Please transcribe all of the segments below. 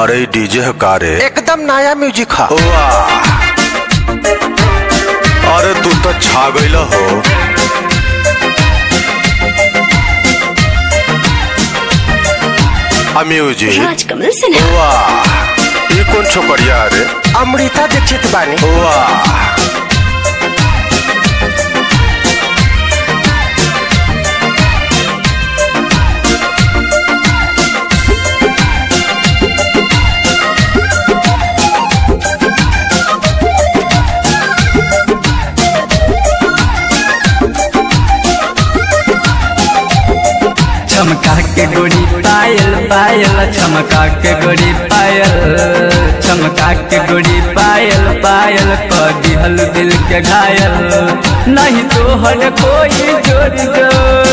अरे डीजे है का रे एकदम नया म्यूजिक हा वाह अरे तू तो छा गईल हो आ म्यूजिक राजकमल सिन्हा वाह ये कौन छोकरिया रे अमृता दीक्षित बानी वाह चमका के गोरी पायल पायल चमका के गोरी पायल चमका के गोरी पायल पायल कर दिहल दिल के घायल नहीं तो हर कोई जोर जो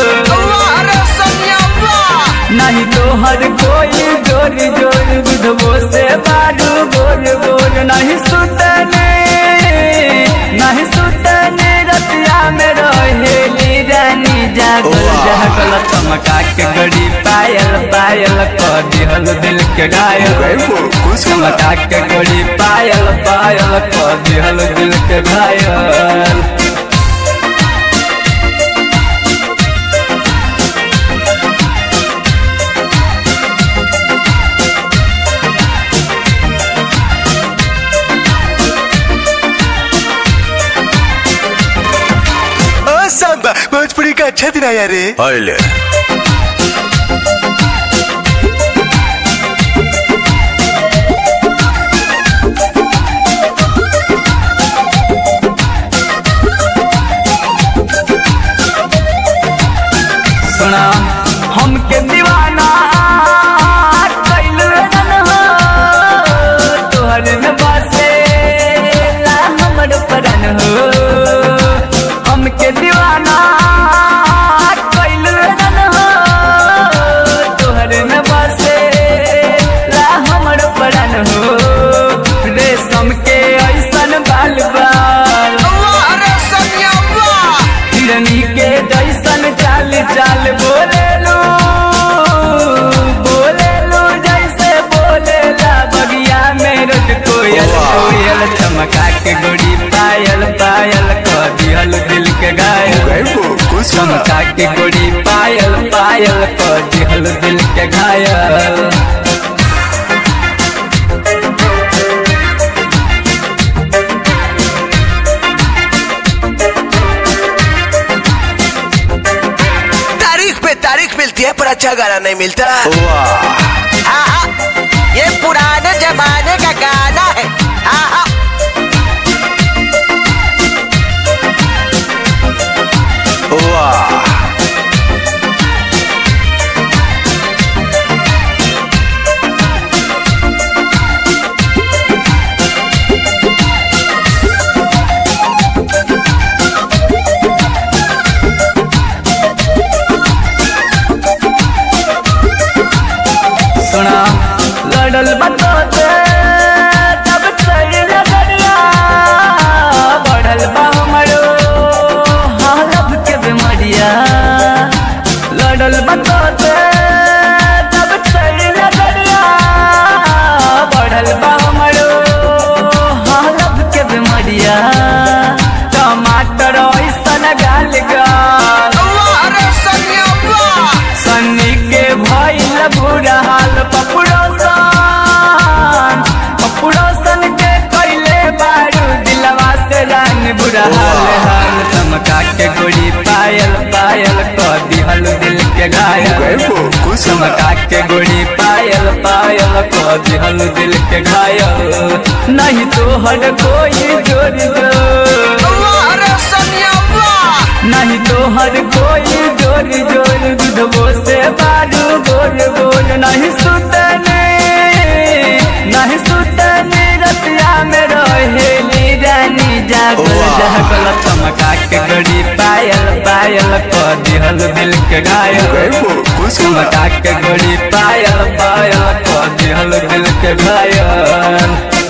नहीं तो हर कोई जोर जोर बुधबो से बारू बोल बोल नहीं सुतने नहीं सुतने रतिया में रहेली रानी जागल वाह। जागल चमका के गड़ी पायल पायल कर दिहल दिल के घायल चमका के गड़ी पायल पायल कर दिहल दिल के घायल ओ सांबा भोजपुरी का अच्छा दिन आया रे अले सुना हमके दीवाना कैलू रन हो तोहर में बसे ला हमर परन हो हमके दीवाना कैलू रन हो तोहर में बसे ला हमर परन हो रेशम के ऐसन बाल बाल हिरनी के जैसन चाल चाल बोले लो बोले लो जैसे बोले ला बगिया में रोज कोयल वाह। कोयल चमका के गोरी पायल पायल कर दिहल दिल के घायल चमका के गोरी पायल पायल कर दिहल दिल के घायल तारीख पे तारीख मिलती है पर अच्छा गाना नहीं मिलता वाह हाँ हाँ ये पुराने जमाने का गाना है हाँ हाँ वाह सुना लड़ल बतोते तब सही लगड़िया बढ़ल बा हमरो हालत के बीमारिया लड़ल बतोते तब सही लगड़िया बढ़ल बा हमरो हालत के बीमारिया टमाटर ऐसन गाल गाल सन्नी के भइल बुरा हाल पपुड़ोसन पपुड़ोसन के कैले बारू दिलवा से रान बुरा हाल हाल चमका के गोरी पायल पायल कर दिहल दिल के घायल चमका के गोरी पायल पायल कर दिहल दिल के घायल नहीं तो हर कोई जोड़ी जो नहीं तो हर कोई जोर जोर दूधबो से बारू गोर गोर नहीं सुतने नहीं सुतने रतिया में रहेली रानी जागल वाह। जागल चमका के गड़ी पायल पायल कर दिहल दिल के घायल चमका के गड़ी पायल पायल कर दिहल दिल के घायल